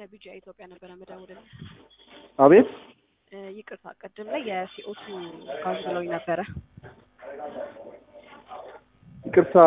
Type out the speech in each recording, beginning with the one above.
ከቢጂአይ ኢትዮጵያ ነበረ መደውልልህ። አቤት እ ይቅርታ ቅድም ላይ የሲኦቱ ጋዝ ብለውኝ ነበረ። ይቅርታ።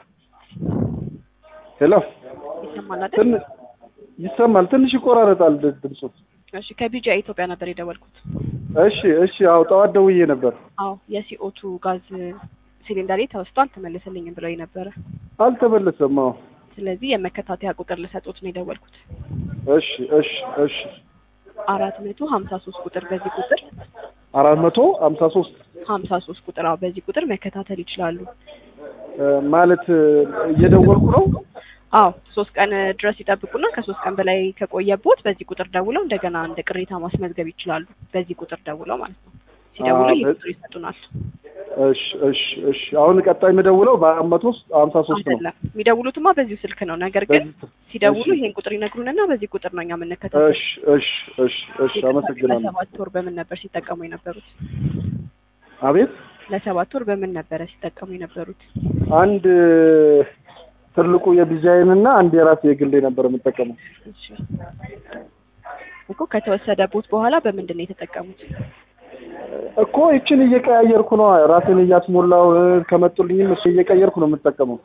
ሄሎ ይሰማል አይደል? ትን ይሰማል። ትንሽ ይቆራረጣል ድ- ድምፁ። እሺ ከቢጂአይ ኢትዮጵያ ነበር የደወልኩት። እሺ እሺ። አዎ ጠዋት ደውዬ ነበር። አዎ የሲኦቱ ጋዝ ሲሊንደሬ ተወስቷል ተመልስልኝ ብለውኝ ነበረ። አልተመለሰም። አዎ ስለዚህ የመከታተያ ቁጥር ልሰጡት ነው የደወልኩት። እሺ እሺ እሺ። አራት መቶ ሀምሳ ሶስት ቁጥር በዚህ ቁጥር አራት መቶ ሀምሳ ሶስት ሀምሳ ሶስት ቁጥር አዎ በዚህ ቁጥር መከታተል ይችላሉ። ማለት እየደወልኩ ነው። አዎ ሶስት ቀን ድረስ ይጠብቁና ከሶስት ቀን በላይ ከቆየቦት በዚህ ቁጥር ደውለው እንደገና እንደ ቅሬታ ማስመዝገብ ይችላሉ። በዚህ ቁጥር ደውለው ማለት ነው። ሲደውሉ አዎ፣ ይህ በ- ቁጥር ይሰጡናል። እሺ እሺ እሺ። አሁን ቀጣይ የምደውለው በአራት መቶ ሀምሳ ሶስት ነው። አይደለም የሚደውሉትማ በዚሁ ስልክ ነው። ነገር ግን በዚህ ሲደውሉ እሺ። ይሄን ቁጥር ይነግሩንና በዚህ ቁጥር ነው እኛ የምንከታተል። እሺ እሺ እሺ እሺ። አመሰግናለሁ። ለሰባት ወር በምን ነበር ሲጠቀሙ የነበሩት? አቤት ለሰባት ወር በምን ነበረ ሲጠቀሙ የነበሩት? አንድ ትልቁ የዲዛይን እና አንድ የራሴ የግሌ ነበር የምጠቀመው። እሺ እኮ ከተወሰደ ቦት በኋላ በምንድን ነው የተጠቀሙት? እኮ ይችን እየቀያየርኩ ነው ራሴን እያስሞላው ከመጡልኝም እሱ እየቀየርኩ ነው የምጠቀመው።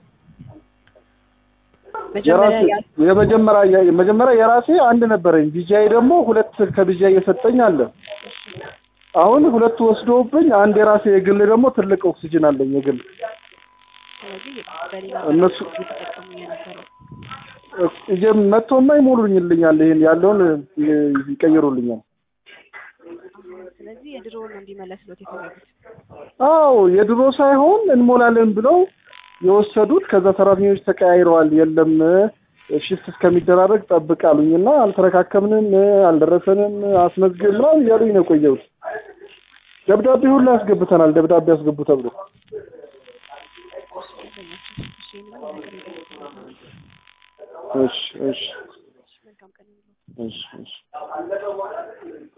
መጀመሪያ የራሴ ያ- የመጀመሪያ የመጀመሪያ የራሴ አንድ ነበረኝ። ቢጃይ ደግሞ ሁለት ከቢጃይ እየሰጠኝ አለ። አሁን ሁለቱ ወስዶብኝ አንድ የራሴ የግል ደግሞ ትልቅ ኦክሲጅን አለኝ የግል ስለዚህ በሌላ እነሱ- እየተጠቀሙ የነበረው እየ መጥቶማ ይሞሉልኛል። ይሄን ያለውን ይ- ይቀይሩልኛል። ስለዚህ የድሮውን ነው እንዲመለስሎት የፈለጉት። አዎ የድሮ ሳይሆን እንሞላለን ብለው የወሰዱት ከዛ ሰራተኞች ተቀያይረዋል። የለም ሽፍት እስከሚደራረግ ጠብቅ አሉኝና አልተረካከምንም፣ አልደረሰንም፣ አስመዝግብ ምናምን እያሉኝ ነው የቆየሁት። ደብዳቤ ሁሉ ያስገብተናል። ደብዳቤ ያስገቡ ተብሎ እሺ ምንም ነገር የለም። እሺ እሺ መልካም ቀን ይሁንልዎት። እሺ እሺ